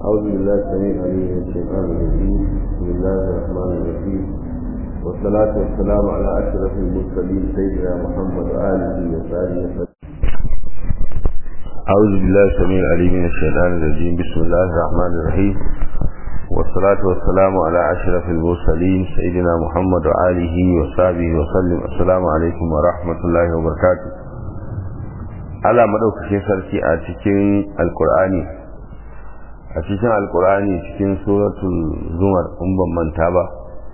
أعوذ بالله السميع العليم من الشيطان الرجيم بسم الله الرحمن الرحيم والصلاة والسلام على أشرف المرسلين سيدنا محمد وآله وصحبه وسلم أعوذ بالله السميع العليم من الشيطان الرجيم بسم الله الرحمن الرحيم والصلاة والسلام على أشرف المرسلين سيدنا محمد وآله وصحبه وسلم السلام عليكم ورحمة الله وبركاته على مدوكشين سركي أتكين القرآن a cikin alkur'ani cikin suratul zumar in ban manta ba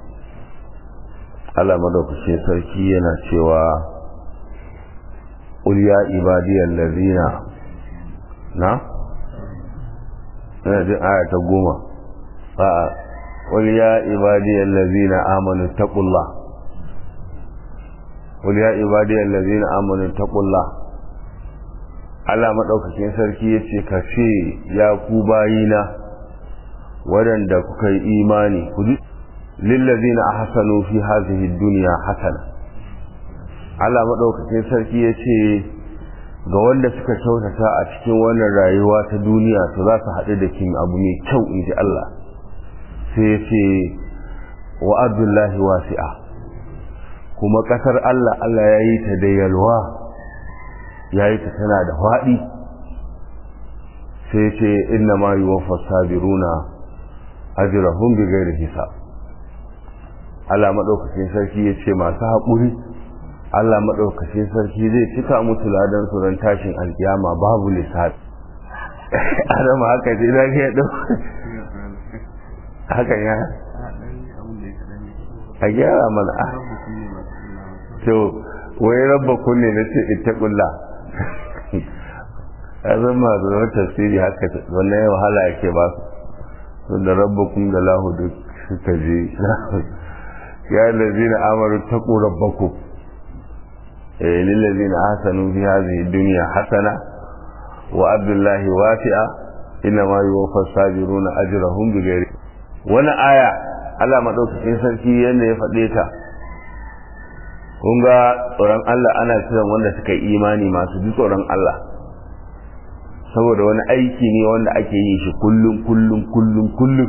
Allah madaukakin sarki yana cewa qul ya ibadiyal ladina na ina jin aya ta goma a'a qul ya ibadiyal ladina amanu taqullah qul ya ibadiyal ladina amanu taqullah Allah maɗaukakin sarki ya ce ka ce ya ku bayina waɗanda kuka yi imani ku ji lillazina ahsanu fi hadhihi dunya hasana Allah maɗaukakin sarki ya ce ga wanda suka kyautata a cikin wannan rayuwa ta duniya to za su haɗu da kin abu mai kyau in ji Allah sai ya ce wa abdullahi wasi'a kuma ƙasar Allah Allah ya yi ta da yalwa ya yi ta tana da faɗi sai ce inna ma yi wafa sabiruna ajirahun bi gairi hisab Allah maɗaukacin sarki ya ce masu haƙuri Allah maɗaukacin sarki zai cika mutu ladan su ran tashin alkiyama babu lissafi adama haka ce za ka ɗau haka ya a gyara mana to wai rabba kunne na ce ita ƙulla ya zama da wani tafsiri haka wannan ya wahala yake ba su da rabbakum da lahu duk suka je ya lazina amaru taqu rabbakum eh lil ladina ahsanu fi hadhihi dunya hasana wa abdullahi wasi'a inna ma yuwaffa sabiruna ajrahum bighairi wani aya Allah madaukakin sarki yanda ya faɗe ta kun ga tsoron Allah ana kiran wanda suka yi imani masu ji tsoron Allah saboda wani aiki ne wanda ake yi shi kullum kullum kullum kullum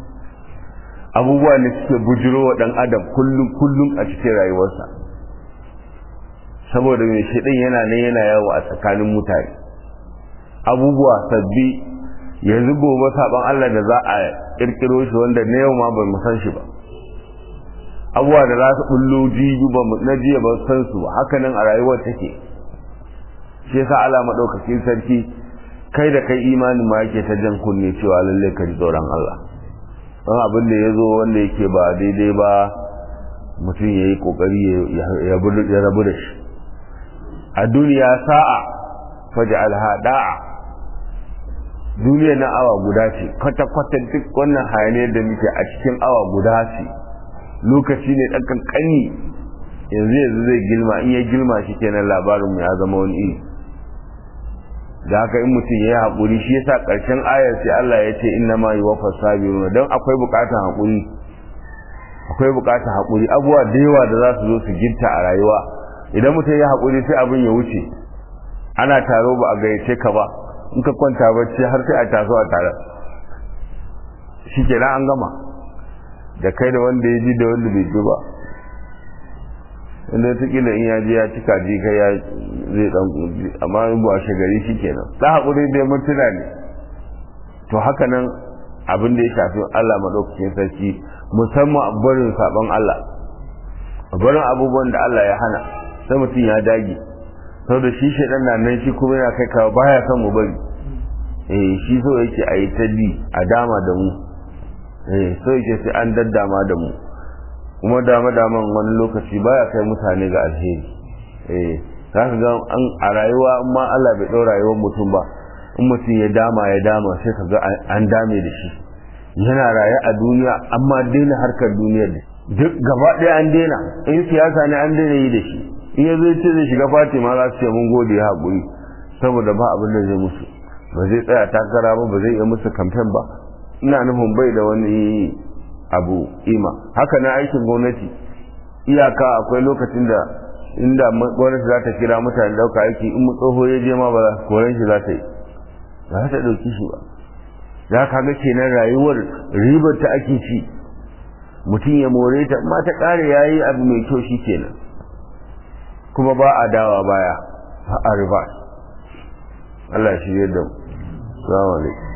abubuwa ne suke bujiro wa dan adam kullum kullum a cikin rayuwarsa saboda mai shiɗin yana nan yana yawo a tsakanin mutane abubuwa sabbi yanzu gobe saban Allah da za a kirkiro shi wanda na yau ma ba mu san shi ba abubuwa da za su bullo jibi ba na jiya ba san su haka nan a rayuwar take shi yasa Allah madaukakin sarki kai da kai imanin ma yake ta jan kunne cewa lalle ka ji tsoron Allah don abin da ya zo wanda yake ba daidai ba mutum ya yi kokari ya rabu da shi a duniya sa'a faji alhada'a duniya na awa guda ce kwata-kwata duk wannan hayaniyar da muke a cikin awa guda ce lokaci ne ɗan kankani yanzu yanzu zai gilma in ya gilma shi kenan labarinmu ya zama wani iri da haka in mutum ya yi haƙuri shi yasa ƙarshen ayar sai Allah ya ce inna ma yi wafa sabiruna don akwai buƙatar haƙuri akwai buƙatar haƙuri abubuwa da yawa da za su zo su ginta a rayuwa idan mutum ya haƙuri sai abin ya wuce ana taro ba a gayyace ka ba in ka kwanta bacci har sai a taso a tare shi kenan an gama da kai da wanda ya ji da wanda bai ji ba inda ta kila in ya ji ya cika ji kai ya zai dan amma in ba shi gari shi kenan da hakuri dai mutuna ne to haka nan abin da ya shafi Allah madaukakin sarki musamman barin sabon Allah barin abubuwan da Allah ya hana sai mutum ya dage saboda shi shaidan na nan shi kuma yana kai kawo baya son mu bari eh shi so yake a yi ta a dama da mu eh so yake sai an daddama da mu kuma dama daman wani lokaci baya kai mutane ga alheri eh za ka ga an a rayuwa amma Allah bai ɗau rayuwar mutum ba in mutum ya dama ya dama sai ka ga an dame da shi yana raye a duniya amma daina harkar duniyar da duk gaba ɗaya an daina in siyasa ne an daina yi da shi in ya zai ce zai shiga fatima za su ce mun gode ya haƙuri saboda ba abin da zai musu ba zai tsaya takara ba ba zai iya musu kamfen ba ina nufin bai da wani abu ima haka na aikin gwamnati iyaka akwai lokacin da inda gwamnati za ta kira mutane dauka aiki in mu tsoho ya je ma ba za koren shi za ta yi ba za ta dauki shi ba za ka ga kenan rayuwar ribar ta ake ci mutum ya more ta ma ta kare ya yi abu mai kyau shi kenan kuma ba a dawa baya a riba Allah shi yadda mu. Salamu alaikum.